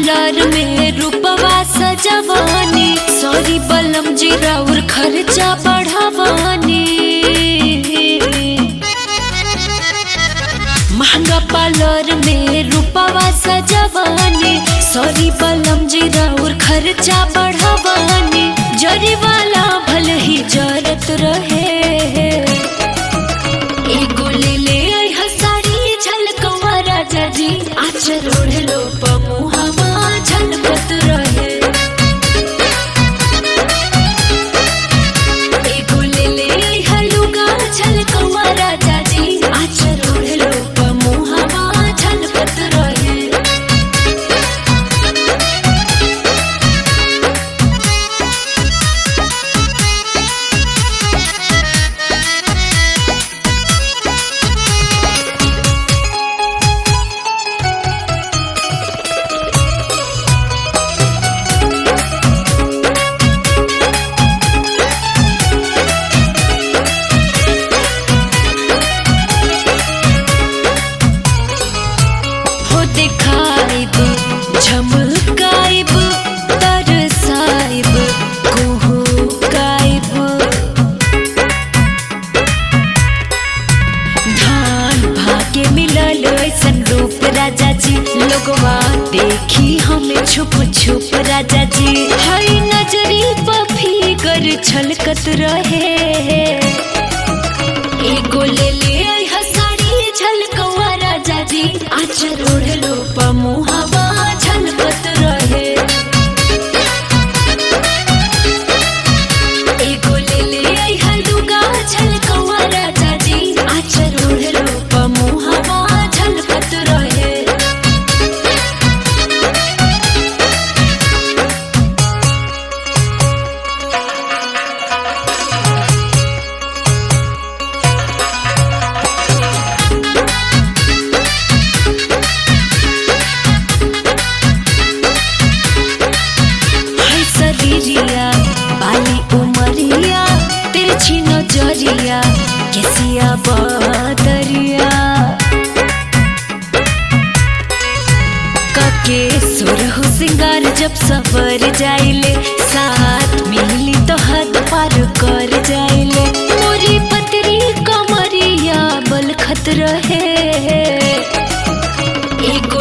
parlour में रूपवा सजवानी sorry बलम जी राउर खर्चा बढ़ावानी महंगा पार्लर में रूपवा सजवानी सॉरी बलम जी राउर खर्चा बढ़ावानी जरी वाला भल ही जरत रहे एगो ले ले आई हसाड़ी झलकवा राजा जी आचर ओढ़लो पमुहवा झलकत रहे एगो ले ले आई हलुगा झलकवा राजा जी आचर ओढ़लो पमुहवा झलकत रहे हो देखाइब झमकाइब तरसाइब कुहुकाइब धान भाग्य मिलल ऐसन रूप राजा जी लोगवा देखी हमें छुप छुप राजा जी हई नजरी पफीगर छलकत रहे एगो ले ले आई हसाड़ी झलकवा राजा जी आचर ओढ़लो पमुहवा झलकत रहे एगो ले ले आई हलुगा झलकवा राजा जी आचर ओढ़लो पमुहवा झलकत रहे हाय शरीरिया बाली उमरिया तिरछी नजरिया केसिया बदरिया कके सुरहु सिंगार जब सवर जाइले साथ मिली तो हद पार कर जाइले मोरी पतरी कमरिया बल खत रहे एगो